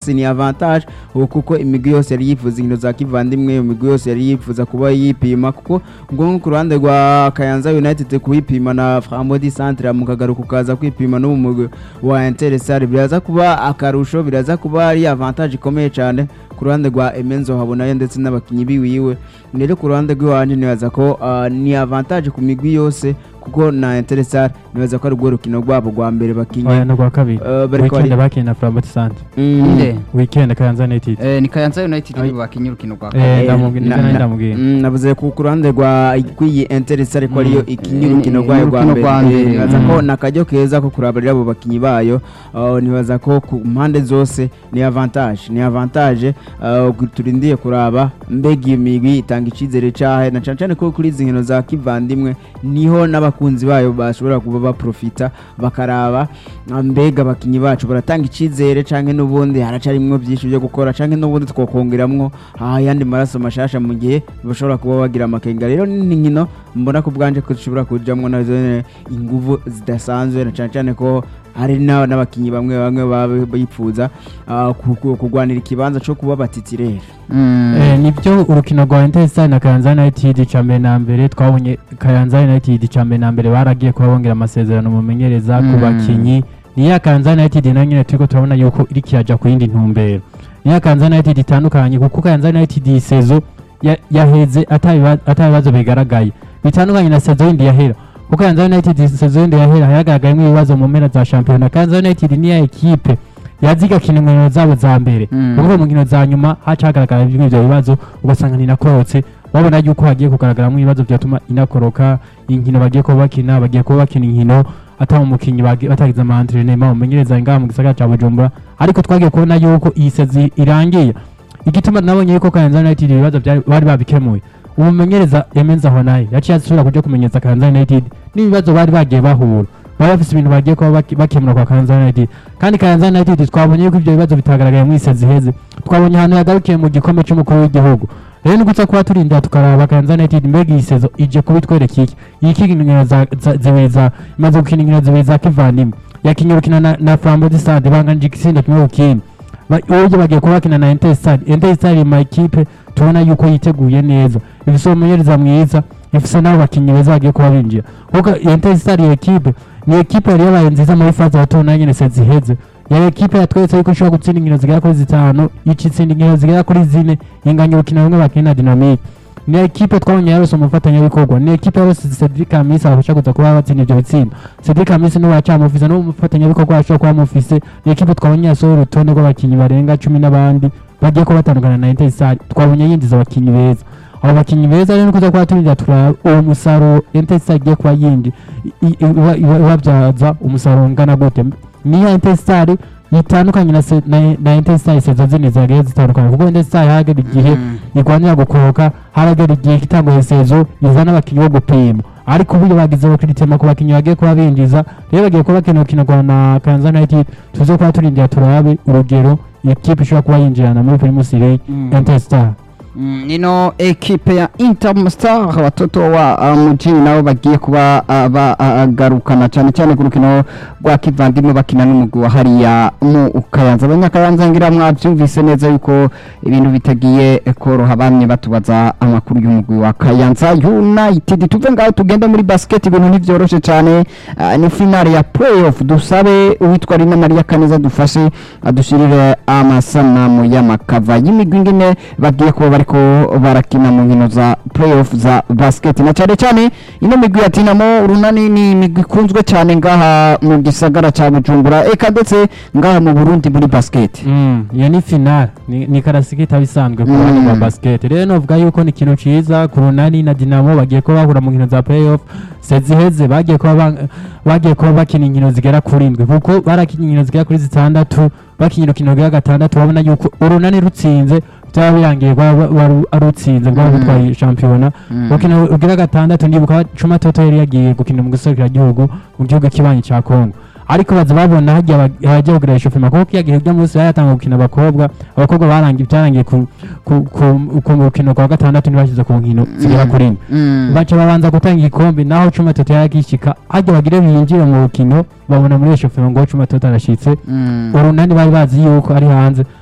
yose ni avantage ubu kuko imigwi yose yari yifuza inkino za kivandimwe imigwi yose yari yifuza kuba yipima kuko ubwo nko ku ruhande rwa Kayanza United kuwipima na Framodi Centre mu kagaruka ukaza kwipima no mu mugwi wa Intersar biraza kuba akarusho biraza kuba ari avantage ikomeye cyane ku ruhande rwa Emenzo habonayo ndetse n'abakinyi biwiwe rero ku ruhande rw'iwanje nibaza ko ah, ni avantage ku migwi yose kuko na Intersar nibaza ko ari urwo rukino rwabo rwa mbere bakinye oya no rwa kabiri Eh, bariko weekend bari- bakiye na Flambeau Centre Mm. Inde. weekend Kayanza United Eh, ni Kayanza United Ay. bakinye urukino rwa Eh, kabiri. ndamubwira na- nibyo nari na- ndamubwira Mm, navuze ku ku ruhande rwa rw'iyi Intersar ariko ariyo ikinye Eh, urukino eh, rwayo rwa urukino mbere rwa mbere. Eh, nibaza Mm. ko ni akaryo keza ko kurabira abo bakinyi bayo Ah, nibaza ko ku mpande zose ni avantage ni avantage ah, gu- turindiye kuraba mbega iyo migwi itanga icizere cahe na cane cane ko kuri izi nkino za kivandimwe niho n'abakunzi bayo bashobora kuba baprofita bakaraba ah, mbega abakinyi bacu baratanga icizere canke n'ubundi haracarimwo byinshi byo gukora canke n'ubundi twokongeramwo ayandi maraso mashasha mu gihe bashobora kuba bagira amakenga rero ni nkino mbona ko bwanje ko zishobora kujamwo nazo nyene inguvu zidasanzwe na cane cane ko hari na- n'abakinyi bamwe bamwe baba bipfuza ah, ku- ku- kurwanira ikibanza co kuba batitirere Mm. Eh, nibyo urukino rwa Interstar na Kayanza United ca mbere na mbere twabonye Kayanza United ca mbere na mbere baragiye kuba bongera amasezerano mumenyereza ku Mm. bakinyi niya Kayanza United nayo nyene turiko turabona yuko iriko iraja ku yindi ntumbero niya Kayanza United itandukanye kuko Kayanza United iyi sezo ya- yaheze atabiba- atabibazo bigaragaye bitandukanye na sezo yindi yahera kuko Kayanza United sezo yindi yahera hagaragayemo ibibazo mu mpera za shampiyona Kayanza United niya ekipe yazi igakina inkino zabo za mbere Mm. kuko mu nkino za nyuma haca hagaragara bimwe ibyo bibazo ugasanga ninakorotse babona yuko hagiye kugaragaramo ibibazo byatuma inakoroka inkino bagiye kuba bakina bagiye kuba bakina inkino atari umukinnyi bagi- batagize amaentrenema umenyereza ngaha mu gisagara cya bujumbura ariko twagiye kubona yuko iyi sezi irangiye igituma nabonye yuko kayanza united ibibazo byari- bari babikemuye umumenyereza yemenza aho naye yaciye asubira kuja kumenyereza kayanza united n'ibibazo bari bagiye bahura bari bafise ibintu bagiye kuba baki- bakemura kwa kayanza united kandi kayanza united twabonye yuko ibyo bibazo bitagaragaye mu isezi iheze twabonye ahantu yagarukiye mu gikombe cy'umukuru w'igihugu rero ni gusa kuba turindira tukaraba kayanza united mbega iyi sezo ije kubitwereka iki iyi kika inkino za- za- zibiri za imaze gukina inkino zibiri za kivandimwe yakinye urukino na, na flambo de stade banganije igitsindo kimwe ku kindi Ba- uburyo bagiye kuba bakina na interstar interstar iri mu makipe tubona yuko yiteguye neza ifise umumenyereza mwiza ifise n'abo bakinnyi beza bagiye kuba binjira kuko interstar iyo ekipe ni ekipe yari yabaye nziza muri faze bato na nyene se ziheze yari ekipe yatweretse yuko ishobora gutsinda inkino zigera kuri zitanu ica itsinda inkino zigera kuri zine inganya urukino rumwe bakina dinamike ni ekipe twabonye yarose umufatanyabikorwa ni ekipe yarose Cedric Amisi abasha kuza kuba batsinda ivyo bitsinda Cedric Amisi niwe yacamufise n'umufatanyabikorwa ashobora kuba amufise ni ekipe twabonye yasohoye urutonde rw'abakinyi barenga cumi n'abandi bagiye kuba batandukana na Interstar twabonye yinjiza abakinyi beza abo bakinyi beza rero kuza kuba turindira turaba uwo musaruro Interstar igiye kuba yindi i- i- iba- iba- ibabyaza umusaruro ungana gute niyo Interstar itandukanye na se- na- na Interstar isezo zindi zagiye zitandukanye kuko Interstar yahagera igihe Mm. igwanira gukoroka haragera igihe itanga isezo izana abakinyi bo gupima ariko uburyo bagize bakiritema ku bakinyi bagiye kuba binjiza rero bagiye kuba bakina urukino rwa na Kayanza United tuze kuba turindira turabe urugero iyo kipe ishobora kuba yinjirana muri Primus League Mm. Interstar Mm, ino ekipe ya Interstar watoto wa uh, mujini nabo bagiye kuba uh, bagarukana cyane cyane ku rukino rwa kivandimwe bakina n'umugwi wa hariya mu Kayanza abanyakayanza ngira mwabyumvise neza yuko ibintu bitagiye koroha bamye batubaza amakuru y'umugwi wa Kayanza United tuve ngaho tugenda muri basket ibintu ntivyoroshe cyane uh, ni finale ya playoff dusabe uwitwa Rina Maria Kaneza dufashe adushirire amasanamu y'amakava y'imigwi ingene bagiye kuba bariko barakina mu nkino za playoff za basket na cyane cyane ino migwi ya Dinamo urunani ni imigwi ikunzwe cyane ngaha mu gisagara ca Bujumbura eka ndetse ngaha mu Burundi muri basket Mm, iyo ni finale ni, ni karasiki itaba isanzwe ku Mm. ruhande rwa basket rero novuga yuko ni ikintu ciza ku runani na dinamo bagiye kuba bahura mu nkino za playoff seziheze bagiye kuba ba- bagiye kuba bakina inkino zigera kuri indwi kuko barakinye inkino zigera kuri zitandatu bakinye urukino rwa gatandatu babona yuko urunani rutsinze byaba birangiye rwaba waru- arutsinze rwaba Mm. rutwaye shampiyona Mm. urukino rugira gatandatu ndibuka cuma toto yari yagiye gukina mu gihugu mu gihugu kibanyi ca kongo ariko baza babona hajya aba- abajya kugira ishofema kuko kiya gihe by'umunsi bayatanga gukina abakobwa abakobwa barangiye byarangiye ku ku ku ku rukino rwa gatandatu ntibashyize ku nkino zigera kuri ine Mm. baca babanza gutanga igikombe naho cuma toto yaragishika hajya bagire binjire mu rukino babona muri iyo shofema ngo cuma toto arashitse Mm. urunani bari bazi yuko ari hanze